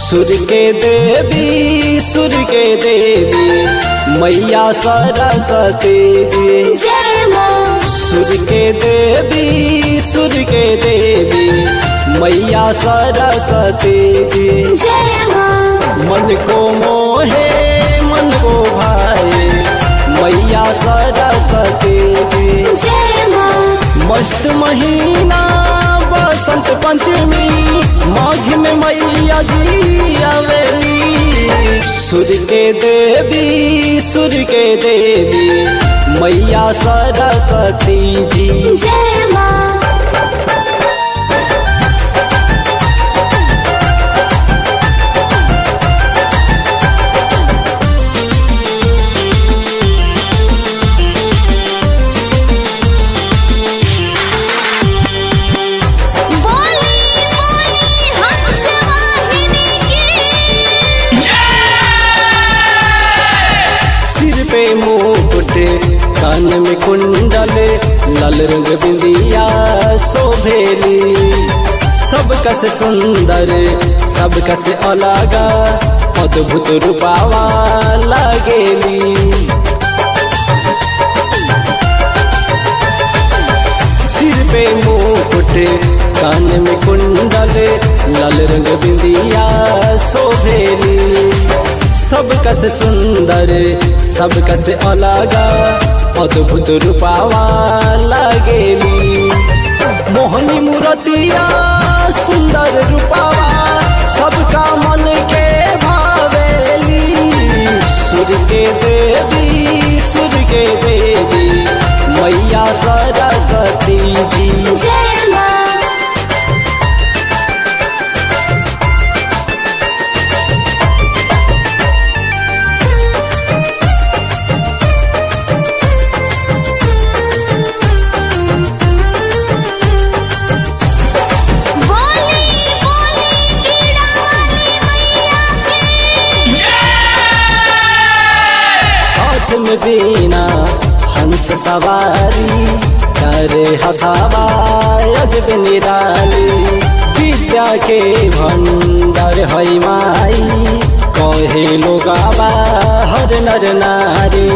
सुर के देवी सुर के देवी मैया सरस्वती जी जय माँ सुर के देवी सुर के देवी मैया सरस्वती जी जय माँ मन को मोहे मन को भाए मैया सरस्वती जी जय माँ मस्त महीना बसंत पंचमी माघ में मैया जी आवेली सुर के देवी सुर के देवी मैया सरस्वती जी जय माँ बोली बोली हंस वाहिनी की सिर पे मुकुट कान में कुंडल लाल रंग बिंदिया शोभेली सब कस सुंदर सब कस अलगा अद्भुत रूपावा लागेली सिर पे मुकुट कान में कुंडल लाल रंग बिंदिया शोभेली सब कस सुंदर सब कस अलगा अद्भुत रूपावा लागेली मोहनी मूर्तिया सुंदर रूपावा सबका मन के भावेली सुर के देवी सुर के देवी मैया सरस्वती जी जय माँ बोली बोली कीड़ा वाली मैया की हाथ में बीना हंस सवारी करे हथावा अजब निराली विद्या के भंडार है माई कहे लोगावा हर नर नारी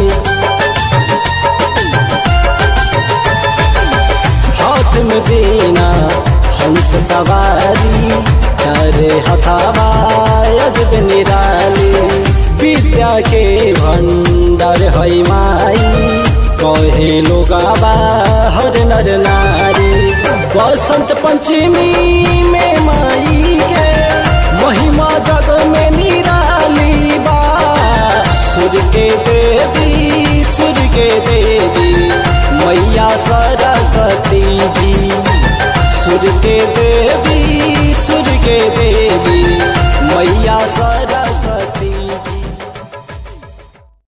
हाथ में बीना हंस सवारी करे हथावा अजब निराली विद्या के भंडार है माई कहे लोगावा हर नर नारी बसंत पंचमी में माई के महिमा जग में निराली बा सुर के देवी सुर के देवी मैया सरस्वती जी सुर के देवी सुर के देवी मैया सरस्वती